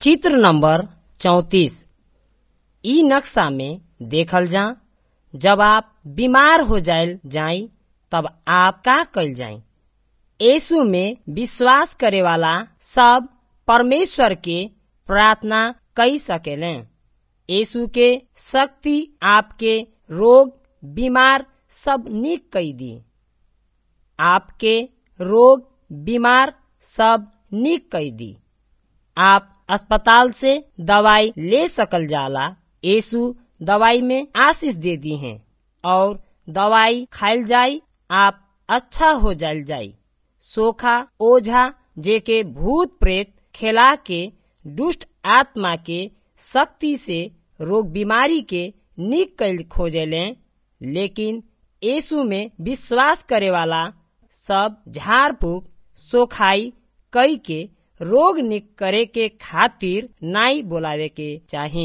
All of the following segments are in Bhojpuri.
चित्र नंबर चौतीस इ नक्शा में देखल जा जब आप बीमार हो जाइल जाई तब आप का कइल जाई यीशु में विश्वास करे वाला सब परमेश्वर के प्रार्थना कई सकेले यीशु के शक्ति आपके रोग बीमार सब निक कई दी आपके रोग बीमार सब निक कई दी आप अस्पताल से दवाई ले सकल जाला यीशु दवाई में आशीष दे दी हैं और दवाई खाइल जाई आप अच्छा हो जाइल जाई सोखा ओझा जेके भूत प्रेत खेला के दुष्ट आत्मा के शक्ति से रोग बीमारी के निक कैल खोजेले लेकिन यीशु में विश्वास करे वाला सब झाड़ फूक सोखाई कई के रोग निक करे के खातिर नाई बोलावे के चाही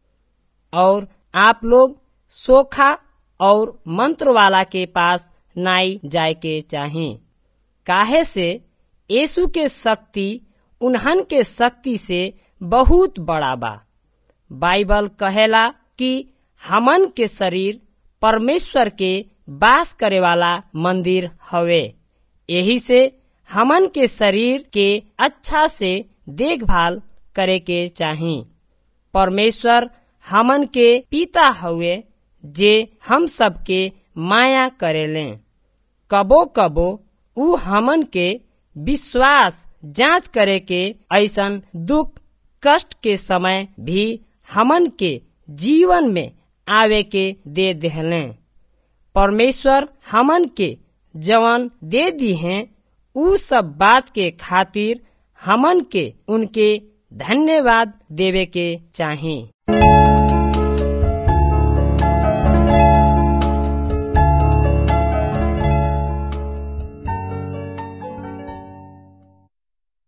और आप लोग सोखा और मंत्र वाला के पास नाई जाए के चाही काहे से यीशु के शक्ति उन्हन के शक्ति से बहुत बड़ा बा बाइबल कहेला कि हमन के शरीर परमेश्वर के वास करे वाला मंदिर हवे यही से हमन के शरीर के अच्छा से देखभाल करे के चाही परमेश्वर हमन के पिता हुए जे हम सबके माया करेले कबो कबो उ हमन के विश्वास जांच करे के ऐसन दुख कष्ट के समय भी हमन के जीवन में आवे के दे देहले परमेश्वर हमन के जवन दे दी हैं उ सब बात के खातिर हमन के उनके धन्यवाद देवे के चाही